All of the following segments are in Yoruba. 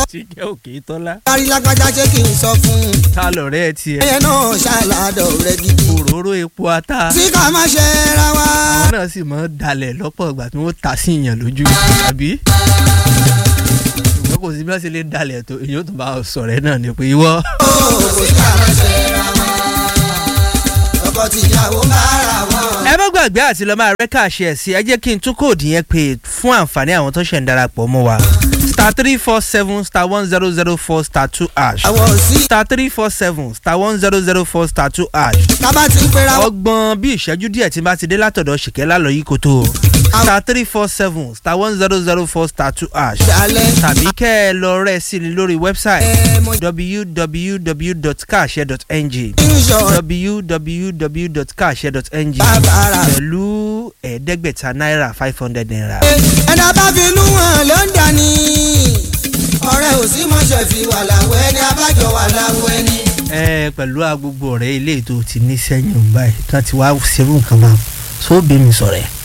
ti jẹ́ òkè tọ́lá. kárí lágbájá ṣé kí n sọ fún un. ta lọ̀rẹ́ ẹ tiẹ̀. ẹyẹ náà ṣàlàdọ̀ rẹ gidi. òróró epo ata. tí ká má ṣe ra wa. àwọn náà sì máa ń dalẹ̀ lọ́pọ̀ ìgbà tí wọ́n ta sí ìyàn lójú àbí. ṣùgbọ́n kò sí bí wọ́n ṣe lè dalẹ̀ tó èyí ó tún bá sọ̀rọ̀ ẹ náà ni pé ìwọ. ó kò sí ká má ṣe ra wa. ọkọ tìyàwó bá ra wọn. ẹ má gbàgbé àti lọ máa rẹ́ káàṣì ẹ̀ sí ẹ jẹ́ kí n tún kóòdù yẹn pé fún àǹfààní àwọn tó ṣẹ̀ ń darapọ̀ mọ́ wa star three four seven star one zero zero four star two ash àwọn ò sí. star three four seven star one zero zero four star two ash ká bá ti ń pera wọn. ọgbọ̀n bí ìṣẹ́jú díẹ̀ tí n bá ti dé látọ̀dọ̀ ṣìkẹ́ lálọ́ yìí kò tó o star three four seven star one zero zero four star two ash dalẹ̀. tàbí kẹ́ ẹ lọ rẹ̀ sí i lórí wẹ́bsáìtì ẹ mo www.kaashe.ng ń sọ www.kaashe.ng bàbá rà. pẹ̀lú ẹ̀ẹ́dẹ́gbẹ̀ta náírà five hundred naira. ẹni a bá fi inú hàn ló ń dání. ọ̀rẹ́ ò sí mọ̀ṣẹ̀ fi wà láwọ̀ ẹni abájọ wà láwọ̀ ẹni. ẹ pẹ̀lú agbègbè ọ̀rẹ́ ilé ètò ti ní sẹ́yìn báyìí tí wọ́n ti wá ṣerú nǹkan máa tó bí mi sọ̀rọ̀ ẹ̀.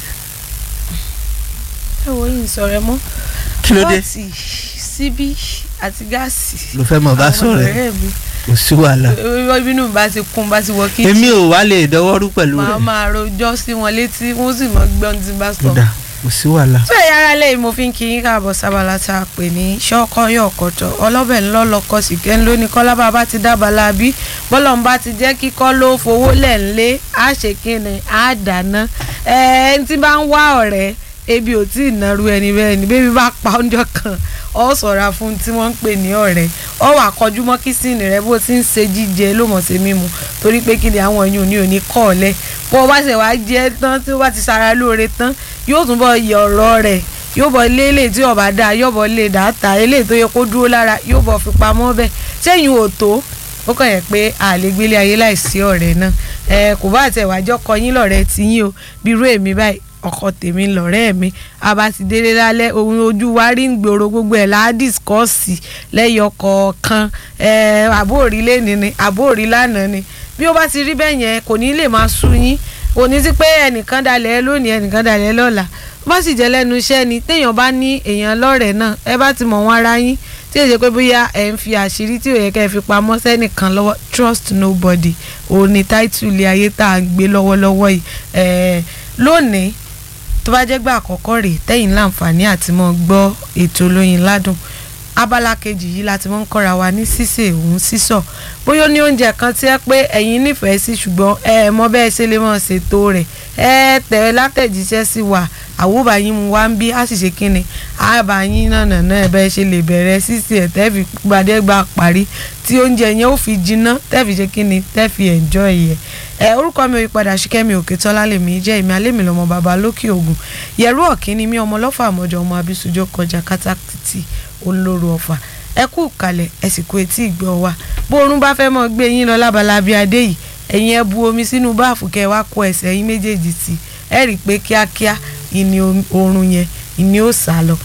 ẹ wo yìí sọ̀rọ̀ ẹ mọ́. kí ló dé pọ́ọ̀tì síbí àti gáàsì. ló fẹ́ mọ̀ bá àwọn sọ̀rọ̀ ẹ̀ ọ̀rẹ́ mi. kò sí wàhálà. Ẹ- ibinú mi bá ti kún bá ti wọ kí èmi ò wá lè dọwọ́rú pẹ̀lú màá rẹ̀ máa rojọ́ sí wọn létí wọ́n sì mọ gbọ́n tí n bá sọ. kódà kò sí wàhálà. tó ẹ̀yà ara lẹ́yìn mo fi ń kí yín káàbọ̀ sábàlá tá a pè ní ṣọ́kọ́yọ̀ ọ̀kọ̀tọ̀ ọlọ́bẹ̀ ńlọ́lọ́kọ sìkẹ́ ńlọ ní kọ́lá bàbá ti dábàlá bí bọ́lọ̀ ń bá ti jẹ́ kíkọ́ ló fowó lẹ̀ ńlé á ṣe kíni á dáná ẹni tí bá ń wá ọ̀rẹ́ ebi ò tí ì nàrú ẹni bẹ́ẹ̀ ni bébí bá pa oúnjẹ kan ọ ṣọ́ra fún tí wọ́n ń pè ní ọ̀rẹ́ ọ wà kọjú mọ́ kísìnì rẹ bó ti ń ṣe jíjẹ ló mọ̀ sí mímu torí pé kí ni àwọn èèyàn ní òní kọ́ ọ lẹ̀ bó o bá ṣe wá jẹ́ tán tí ó bá ti ṣara lóore tán yóò tún bọ̀ yẹ ọ̀rọ̀ rẹ̀ yóò bọ̀ lé eléyìí tí ọba dáa yóò bọ̀ lé dàáta eléyìí tó yẹ kó dúró lára yóò bọ̀ fi pamọ́ bẹ́ẹ̀ sẹ́yìn ò tó ó kàn yẹ pé àlégbélé ayé láìsí ọ̀rẹ́ náà ẹ kò bá àtẹ̀wájọ́ kọ yín lọ́rẹ́ tiyín o bí irú èmi báyìí ọkọ tèmi lọ́rẹ́ mi a bá ti délé lálẹ́ ohun ojú wa rí ń gbòòrò gbogbo ẹ̀ láà dìskọ́ọ̀sì lẹ́yọ kọ̀ọ̀kan ẹ àbóòrí lẹ́ni ni àbóòrí lánàá ni bí ó bá ti rí bẹ́ẹ̀ yẹn kò ní lè máa sú yín kò ní sí pé ẹnìkan dalẹ̀ lónìí ẹnìkan dalẹ̀ lọ́la bó bá sì jẹ́ lẹ́nu iṣẹ́ ni téèyàn bá ní èèyàn lọ́rẹ̀ẹ́ náà ẹ bá ti mọ̀ wọ́n ara yín tí èyí ṣe pé bóyá ẹ̀ ń fi àṣírí tí ò yẹ kẹ́ ẹ fi pamọ́ sẹ́nìkan lọ́wọ́ trust nobody òun ni táìtù ilé ayé tá à ń gbé lọ́wọ́lọ́wọ́ yìí ẹ̀ẹ́ lónìí tó bá jẹ́ gbà àkọ́kọ́ rèé tẹ́yìn láǹfààní àti mọ́ gbọ́ ètò olóyin ládùn abala kejì yìí láti mọ́ ń kọ́ra wa ní sísè òun sísọ bóyá ó ní oúnjẹ kan tí ẹ pé ẹ̀yin nífẹ̀ẹ́ sí ṣùgbọ́n ẹ mọ bẹ́ẹ̀ ṣe lè mọ̀ ṣètò rẹ̀ ẹ tẹ̀ látẹ̀jíṣẹ́ sí wa àwòbá yín mu wá ń bí á sì ṣe kínni àbá yín nànà náà bẹ́ẹ̀ ṣe lè bẹ̀rẹ̀ sísè ẹ̀ tẹ́ fi gbadẹ́gba parí tí oúnjẹ yẹn ó fi jiná tẹ́ fi ṣe kínni tẹ́ fi enjoy yẹ ẹ orúkọ mi ò yí padà ṣìkẹ́mi òkè tọ́lá lèmi jẹ́ èmi alẹ́mi lọ́mọ bàbá lókè ògùn yẹ̀rú ọ̀kínní mi ọmọ lọ́fà àmọ́jọ ọmọ abisujo kọjá kátàkìtì olóró ọ̀fà ẹ kú kalẹ̀ ẹ sì kú etí ìgbọ́ wa bó oorun bá fẹ́ mọ́ gbé yín lọ lábala bíi adé yìí ẹ̀yin ẹ bu omi sínú báàfù kẹ́ ẹ wá kó ẹsẹ̀ yín méjèèjì sí ẹ rí i pé kíákíá ìní oorun yẹn ìní ó sá lọ.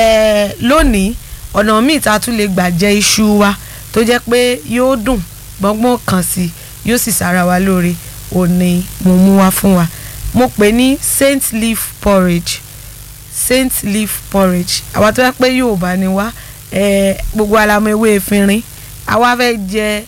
ẹ lónìí ọ̀nà míì tá a tún lè gbà jẹ iṣu wa tó jẹ́ pé yóò dùn gbọ́ngbọ́n kan sí yóò sì sára wa lóore òní mo mú wá fún wa mo pè ní saint leaf porridge saint leaf porridge àwa tó yẹ pé Yorùbá ni wá eh, gbogbo alamọ ewé efinrin àwa fẹ́ jẹ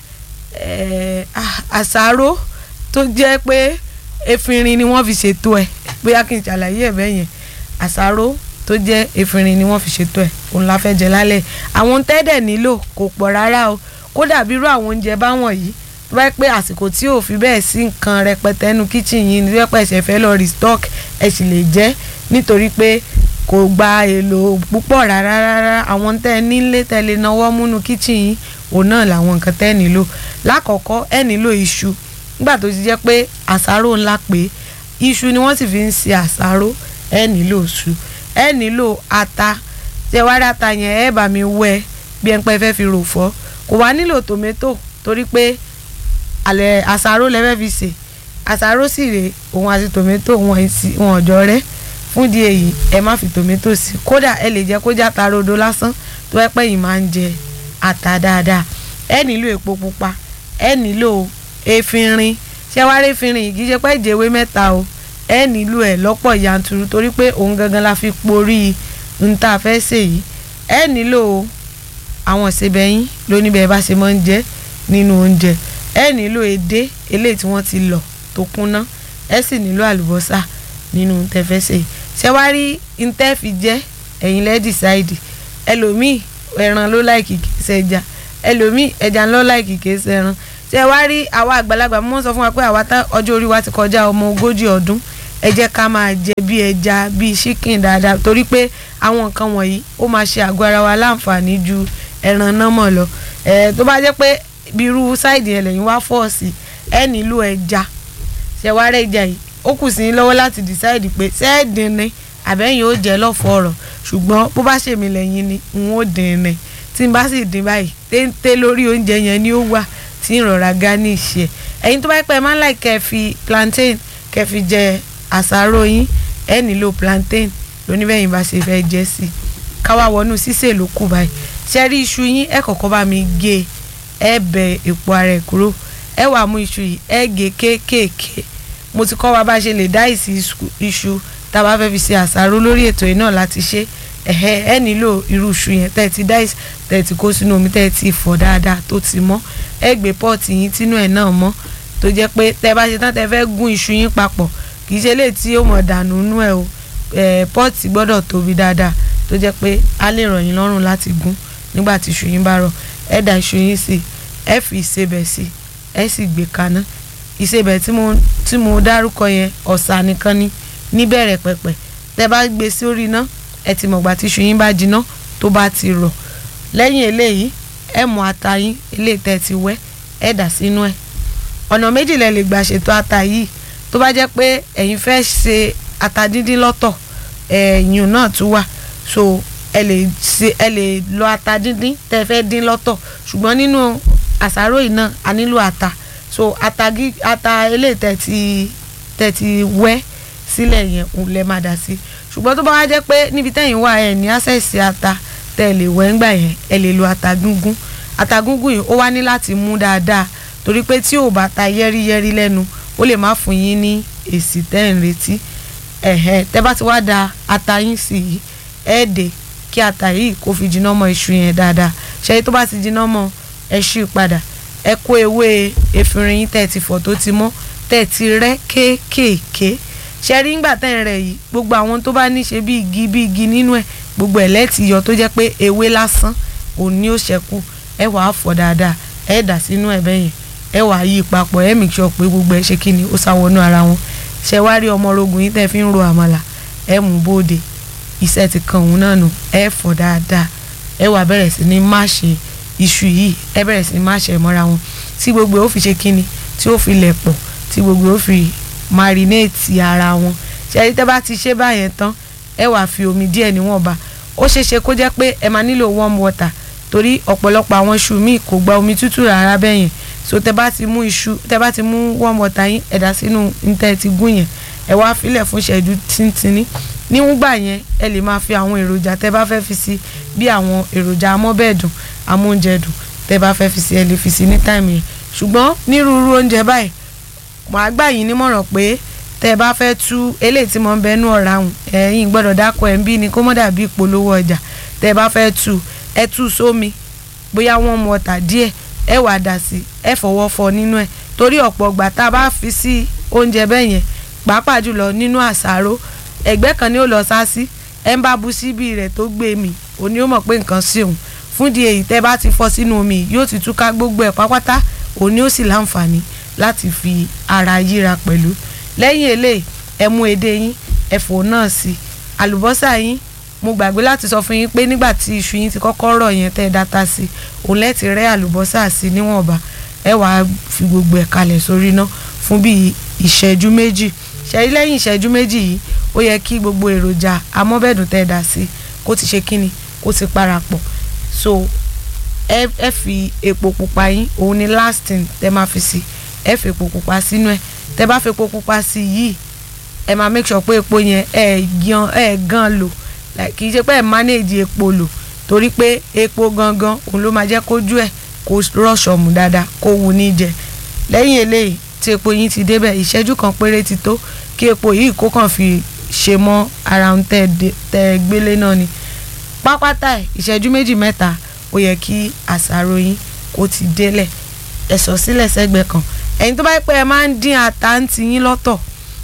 eh, ah, àsáró tó jẹ́ pé efinrin ni wọ́n fi ṣètò ẹ̀ bóyá kí n ṣàlàyé ẹ̀ bẹ́ẹ̀ yẹn àsáró tó jẹ́ efinrin ni wọ́n fi ṣètò ẹ̀ òun la fẹ́ jẹ lálẹ́ àwọn tẹ́dẹ̀ nílò kò pọ̀ rárá o kódà bí irú àwọn oúnjẹ báwọn yìí tó bá yẹ pé àsìkò tí ò fi bẹ́ẹ̀ sí nǹkan rẹpẹtẹ nínú kíchìn yìí ní rẹpẹ ẹ̀ṣẹ̀ fẹ́ lọ restock ẹ̀ sì lè jẹ́ nítorí pé kò gba èlò púpọ̀ rárá rárá àwọn tẹ́ ẹ nílé tẹ́ lè náwó múnú kíchìn yìí òun náà làwọn nǹkan tẹ́ ẹ nílò lákọ̀ọ́kọ́ ẹ nílò iṣu nígbà tó ti jẹ́ pé àsáró ńlá pé iṣu ni wọ́n sì fi ń ṣe àsáró ẹ nílò iṣu ẹ nílò ata tẹ wá rí ata yẹn ẹ bá mi wẹ́ bí ẹ ń pẹ́ fẹ́ fi rò fọ́ kò wá nílò tòmẹ́tò torí pé àlẹ́ àsáró lẹ́fẹ́ fi ṣe àsáró sì rèé òun àti tòmẹ́tò wọn ọ̀jọ́ rẹ́ fún di èyí ẹ má fi tòmẹ́tò sí kódà ẹ lè jẹ́ kó já ta rodo lásán tó ẹ pẹ́ yìí máa ń jẹ ata dáadáa ẹ nílò epo pupa ẹ nílò efinrin ṣé wàá rí efinrin yìí kì í ṣe pé ìjẹwé mẹ́ta o ẹ nílò ẹ lọ́pọ̀ yanturu torí pé òun gangan la fi porí n ta fẹ́ ṣe yìí ẹ nílò àwọn ìsebẹ̀ yín ló ní bẹ́ẹ̀ bá ṣe máa ń jẹ nínú oúnjẹ ẹ nílò edé eléyìí tí wọ́n ti lọ̀ tó kúnná ẹ sì nílò àlùbọ́sà nínú tẹfẹsẹ̀ ṣé wàá rí ntẹ́ fi jẹ́ ẹ̀yin lẹ́ decide ẹlòmíì ẹran ló láìkì kì í ṣẹja ẹlòmíì ẹja ló láìkì kì í ṣẹran ṣé wàá rí àwa àgbàlagbà mo sọ fún wa pé àwa tá ọjọ́ orí wa ti kọjá ọmọ ogójì ọdún ẹ jẹ́ ká máa jẹ bí ẹja bí chicken dáadáa torí pé àwọn nǹkan wọ̀nyí ó máa ṣe àgọ́ ara wa láǹfààní ju ẹran náà mọ̀ lọ ẹ tó bá jẹ́ pé bírú sáìdì ẹ̀ lẹ́yìn wá fọ́ọ̀sì ẹ nílò ẹja ṣe wá rẹ̀ ẹja yìí ó kù sí lọ́wọ́ láti decide pé sẹ́ẹ̀dín ni àbẹ́yìn ó jẹ́ lọ́fọ̀ ọ̀rọ̀ ṣùgbọ́n bó bá ṣèmi lẹ́yìn ni n ó dín ni tí n bá sì dín báyìí téńté lórí oúnjẹ yẹn ni ó wà tí ń rọra garnish ẹ̀ ẹ̀yin tó bá pẹ́ máa ń láì kẹ́ fi plantain kẹ́ fi jẹ àsáró yín ẹ nílò plantain lóníbẹ̀yìn bá ṣe fẹ́ jẹ́ sí i káwá wọnú sísè ló kù báyìí ṣe rí iṣu yín ẹ kọ́kọ́ bá mi gé ẹ bẹ èpo ara ẹ̀ kúrò ẹ wàá mú iṣu yìí ẹ gé kéékèèké mo ti kọ́ wa bá ṣe lè dá ìsì iṣu tá a bá fẹ́ fi ṣe àsáró lórí ètò yìí náà láti ṣe ẹ̀hẹ́ ẹ nílò irú iṣu yẹn tẹ́ ẹ ti dá ìsì tẹ́ ẹ ti kó sínú omi tẹ́ ẹ ti fọ̀ dáadáa tó ti mọ́ ẹ gbé pọ́ọ̀tì yín tínú ẹ̀ náà mọ́ tó jẹ́ pé tẹ́ ẹ bá ṣe tán tẹ́ ẹ fẹ́ gún iṣu yín papọ̀ kì í ṣe lè tí ó mọ̀ dànù nú ẹ̀ o pọ́ọ̀tì gbọ́dọ̀ tóbi dáadáa tó jẹ́ pé á lè ràn yín lọ́rùn láti gún nígbà tí iṣu yín bá rọ̀ ẹ dà iṣu yín sí ẹ fi ìsebẹ̀ sí ẹ sì gbé kaná ìsebẹ̀ tí mo tí mo dárúkọ yẹn ọ̀sà nìkan ni níbẹ̀rẹ̀ pẹ̀pẹ̀ tẹ́ bá gbé sórí iná ẹ ti mọ̀gbà tí iṣu yín bá jiná tó bá ti rọ̀ lẹ́yìn eléyìí ẹ mú ata yín eléyìí tẹ́ ti wẹ́ ẹ dà sínú ẹ̀ ọ̀nà méjì lẹ lè gbà ṣètò ata yìí tó bá jẹ́ pé ẹ̀yin fẹ́ ṣe ata díndín lọ́tọ̀ ẹ̀yìn náà tún wà so ẹ lè ṣe ẹ lè lọ ata díndín tẹ́ fẹ́ dín lọ́tọ̀ ṣùgbọ́n nínú àsáró yìí náà a nílò ata so ata gí ata eléyìí tẹ́ ti tẹ́ ti wẹ́ sílẹ̀ yẹn òun lẹ máa dà sí ṣùgbọ́n tó bá wá jẹ́ pé níbi tẹ́yìn wà ẹ̀ ní àṣẹ̀sì ata tẹ́ ẹ lè wẹ́ ńgbà yẹn ẹ lè lo ata gúngún ata gúngún yìí ó wá ní láti mú dáadáa torí pé tí ò bá ta yẹ́rìyẹ́rì lẹ́nu ó lè má fún yín ní èsì tẹ́ ẹ̀ ń retí ẹ̀hẹ́ tẹ́ bá ti wá da ata yín sí yìí ẹ̀ dè kí ata yìí kó fi jiná mọ́ iṣu yẹn dáadáa ṣẹ́yìn tó bá ti jiná mọ́ ẹ ṣí padà ẹ kó ewé efinrin yín tẹ́ ẹ ti fọ̀ tó ti mọ́ tẹ́ ẹ ti rẹ́ kéékèèké ṣẹ́rí ńgbà tẹ́ ẹ rẹ̀ yìí gbogbo àwọn tó bá ní ṣe bí igi bí igi nínú ẹ̀ gbogbo ẹ̀ lẹ́ẹ̀tì yọ tó jẹ́ pé ewé lásán òun ni ó ṣẹ́kù ẹ wàá fọ̀ dáadáa ẹ dà sínú ẹ̀ bẹ́yẹn ẹ wàá yí papọ̀ ẹ make sure pé gbogbo ẹ ṣe kí ni ó sáwọnú ara wọn ṣe wá rí ọmọ orogun yìí tẹ́ fi ń ro àmàlà ẹ mú bóde iṣẹ́ ti kan òun náà nù ẹ fọ̀ dáadáa ẹ wàá bẹ̀rẹ̀ sí ní máṣe iṣu yìí ẹ bẹ̀rẹ̀ sí ní máṣe mọ́ra wọn tí gbogbo ó fi ṣe kí ni tí ó fi lẹ̀ pọ̀ tí gbogbo ó fi marinate ara wọn ṣe ẹni tẹ́ bá ti ṣe báyẹn tán ẹ wàá fi omi díẹ̀ níwọ̀nba ó ṣeéṣe kó jẹ́ pé ẹ máa nílò warm water torí ọ̀pọ̀lọpọ̀ àwọn iṣu míì kò gba omi tútù rárá bẹ́yẹn so tẹ bá ti mú iṣu tẹ bá ti mú warm water yín ẹ̀dá sínú níta ti gún yẹn ẹ wá filẹ̀ fún ṣẹ́jú tíntínní níwúgbà yẹn ẹ lè máa fi àwọn èròjà tẹ bá fẹ́ fi sí bí àwọn èròjà amọ́bẹ̀dùn amóúnjẹdùn tẹ bá fẹ́ fi sí ẹ lè fi sí ní táìmù yẹn ṣùgbọ́n nírúurú oúnjẹ báyìí màá gbà yín nímọ̀ràn pé tẹ bá fẹ́ tú eléyìí tí mo ń bẹnu ọ̀rá hùn ẹ̀yin gbọ́dọ̀ dákọ̀ ẹ̀ ń bí ni kó mọ́ dàbí ìpolówó ọjà tẹ bá fẹ́ tú ẹ tú sómi bóyá warm water díẹ̀ ẹ wàá dà sí ẹ fọwọ́ fọ nínú ẹ̀ torí ọ̀pọ̀ ọgbà tá a bá fi sí oúnjẹ bẹ́ẹ̀ yẹn pàápàá jùlọ nínú àṣàrò ẹ̀gbẹ́ kan ni ó lọ sá sí ẹ ń bá bu síbí rẹ̀ tó gbé mi òní ó mọ̀ pé nǹkan sí òun fún di èyí tẹ́ bá ti fọ sínú omi yóò ti túká gbogbo ẹ̀ pápátá òní ó sì láǹfààní láti fi ara yíra pẹ̀lú lẹ́yìn eléyìí ẹ mú edé yín ẹ̀fọ́ náà sí àlùbọ́sà yín mo gbàgbé láti sọ fún yín pé nígbà tí iṣu yín ti kọ́kọ́ rọ̀ yẹn tẹ́ ẹ dáta sí òun lẹ́ẹ̀tì rẹ́ àlùbọ́sà sí níwọ̀nba ẹ wàá fi gbogbo ẹ̀ kalẹ̀ sórí iná fún bíi ìṣẹ́jú méjì ṣẹ́yìn lẹ́yìn ìṣẹ́jú méjì yìí ó yẹ kí gbogbo èròjà amọ́bẹ̀dùn tẹ́ ẹ dà sí kó ti ṣe kíni kó ti parapọ̀ so ẹ ẹ fi epo pupa yín òun ni last thing tẹ́ máa fi sí ẹ fi epo pupa sínú ẹ tẹ́ bá fi epo pupa sí yìí ẹ máa make sure pé epo yẹn ẹ gan ẹ gan lò kì í ṣe pé ẹ manage epo lò torí pé epo gangan òun ló máa jẹ́ kójú ẹ̀ kó rọ̀ṣọ̀mù dáadáa kó wù ní jẹ lẹ́yìn eléyìí tí epo yín ti débẹ̀ ìṣẹ́jú kan péré ti tó kí epo yìí kó kàn fi ṣe mọ́ ara ń tẹ́ ẹ gbélé náà ni pápátá ẹ̀ ìṣẹ́jú méjì mẹ́ta ó yẹ kí àṣàrò yín kó ti délẹ̀ ẹ sọ sílẹ̀ sẹ́gbẹ̀ẹ́ kan ẹ̀yin tó bá yẹ pé ẹ máa ń dín ata ń ti yín lọ́tọ̀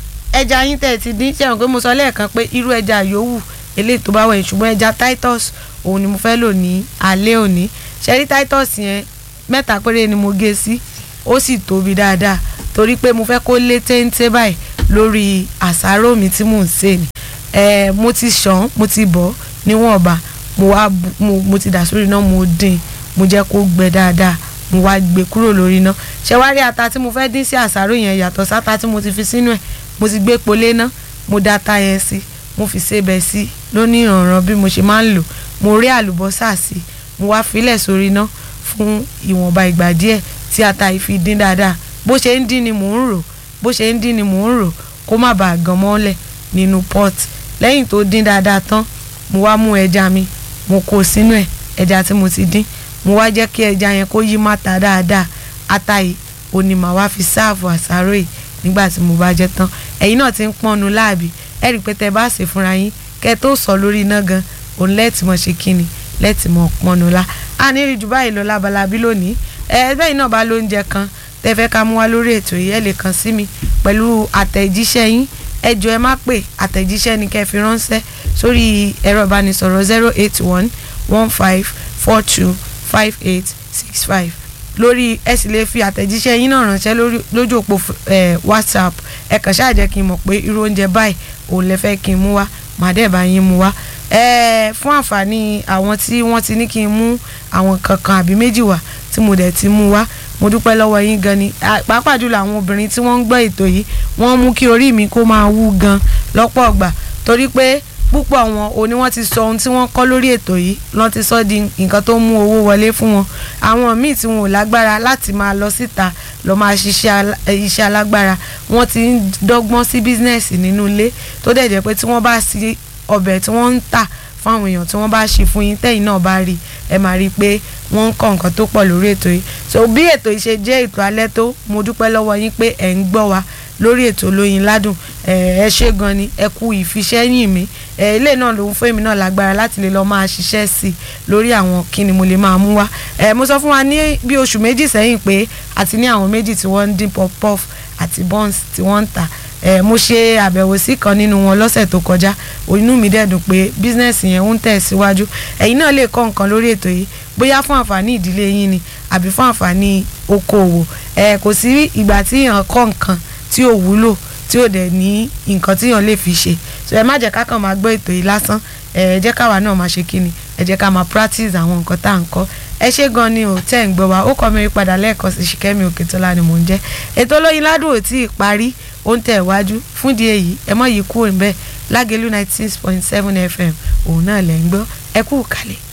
ẹja yín tẹ̀ ti dín ṣẹ̀wọ̀n pé mo sọ lẹ́ẹ̀kan pé irú ẹja yòówù eléyìí tó bá wẹ̀ ṣùgbọ́n ẹja titus òun ni mo fẹ́ lò ní alẹ́ òní ṣẹ́rí titus yẹn mẹ́ta péré ni mo gé sí ó sì tóbi dáadáa torí pé mo fẹ́ kó lé téńté báyìí lórí àsáró mi tí mò ń sè ní ẹ mo ti ṣàn mo ti bọ̀ níwọ̀nba mo wá bu- mo, mo ti dà sórí iná mo dín mo jẹ́ kó gbẹ dáadáa mo wá gbé kúrò lórí iná ṣé wá rí ata tí mo fẹ́ dín sí àsáró yẹn yàtọ̀ sáta tí mo ti fi sínú ẹ̀ mo ti gbé polé ná mo da ata yẹn sí mo fi sebẹ̀ sí lóní ìrànràn bí mo ṣe máa ń lò mo rí àlùbọ́sà sí mo wá filẹ̀ sórí iná fún ìwọ̀nba ìgbà díẹ̀ tí ata yìí fi dín dáadáa bó ṣe ń dín ni mò ń rò bó ṣe ń dín ni mò ń rò kó má bàa gan mọ́lẹ̀ nínú pot lẹ́yìn tó dín dáadáa tán mo wá mú ẹja mi mo kó sínú ẹ̀ ẹja tí mo ti dín mo wá jẹ́ kí ẹja yẹn kó yí máta dáadáa ata yìí òní màá wá fi sáàfù àsáró yìí nígbà tí mo bá jẹ tán ẹ̀yin náà ti ń pọ́nnu láàbì ẹ rí i pé tẹ bá ṣe fúnra yín kẹ tó sọ lórí iná gan òun lẹ́ẹ̀tì mọ̀ ṣe kíni lẹ́ẹ̀tì mọ̀ pọ́nnu la a ní rí ju báyìí lọ lábalábí lónìí ẹ bẹ́ẹ̀ náà bá lóúnjẹ kan tẹ fẹ́ ká mú wá lórí ètò yìí ẹ lè kàn sí mi pẹ̀lú àtẹ̀jíṣẹ́ yín ẹ jọ̀ọ́ ẹ má pè àtẹ̀jíṣẹ́ ni kẹ́ fi ránṣẹ́ sórí ẹ̀rọ ìbánisọ̀rọ̀ zero eight one one five four two five eight six five lórí ẹ sì lè fi àtẹ̀jíṣẹ́ yín náà ránṣẹ́ lórí- lójú òpó eh, whatsapp ẹ kàn ṣáà jẹ́ kí n mọ̀ pé irú oúnjẹ báyìí òun lẹ fẹ́ kí n mú wá màá dẹ̀ bá yín mú wá Eh, fún àǹfààní àwọn tí wọ́n ti ní kí n mú àwọn kankan àbí méjì wá tí mo dẹ̀ ti mú wá mo dúpẹ́ lọ́wọ́ yín gan ni Ah, pàápàá jùlọ àwọn obìnrin tí wọ́n ń gbọ́ ètò yìí wọ́n mú kí orí mi kó máa wú gan lọ́pọ̀ ọgbà torí pé púpọ̀ wọn ò ní wọ́n ti sọ ohun tí wọ́n kọ́ lórí ètò yìí lọ́n ti sọ di nǹkan tó mú owó wọlé fún wọn àwọn míì tí wọn ò lágbára láti máa lọ síta lọ máa ṣiṣẹ́ alá- eh, iṣẹ́ alágbára wọ́n ti ń dọ́gbọ́n sí bísínẹ́sì nínú ilé tó dẹ̀ jẹ́ pé tí wọ́n bá sí ọbẹ̀ tí wọ́n ń tà fún àwọn èèyàn tí wọ́n bá ṣe fún yín tẹ́yìn náà bá rí ẹ máa rí i pé wọ́n ń kọ́ nǹkan tó pọ̀ lórí ètò yìí so bí ètò yìí ṣe jẹ́ ètò alẹ́ tó mo dúpẹ́ lọ́wọ́ yín pé ẹ̀ ń gbọ́ wa lórí ètò olóyin ládùn ẹ ẹ ṣé gan ni ẹ kú ìfiṣẹ́yìn mi ẹ ilé náà lòun fún èmi náà lágbára láti lè lọ́ọ́ máa ṣiṣẹ́ sí i lórí àwọn kí ni mo lè máa mú wá ẹ mo sọ fún wa ní bí oṣù méjì sẹ́yìn pé àti ní àwọn méjì tí wọ́n ń dín pop puff àti buns tí wọ́n ń tà ẹ mo ṣe àbẹ̀wò sí kan nínú wọn lọ́sẹ̀ tó kọjá inú mi dẹ̀ dùn pé bísínẹ́sì yẹn ń tẹ̀ síwájú ẹ̀yin náà lè kọ́ nǹkan lórí ètò yìí bóyá fún àǹfààní ìdílé yín ni àbí fún àǹfààní okòòwò ẹ kò sí ìgbà tí èèyàn kọ́ nǹkan tí ò wúlò tí ò dẹ̀ ní nǹkan tí èèyàn lè fi ṣe so ẹ má jẹ́ ká kàn máa gbọ́ ètò yìí lásán ẹ jẹ́ káwa náà máa ṣe kíni ẹ jẹ́ ká máa practice àwọn nǹkan tá à ń kọ́ ẹ ṣé gan ni ò tẹ́ ń gbọ́ wa ó kọ́ mi rí padà lẹ́ẹ̀kan sí ṣìkẹ́mi òkètọ́lá ni mò ń jẹ́ ètò olóyin ládùn ò tí ì parí ó ń tẹ̀ wájú fún di èyí ẹ mọ̀ yìí kúrò ń bẹ́ẹ̀ lágẹ̀lú ninety six point seven fm òun náà lẹ́ ń gbọ́ ẹ kú kàlẹ̀.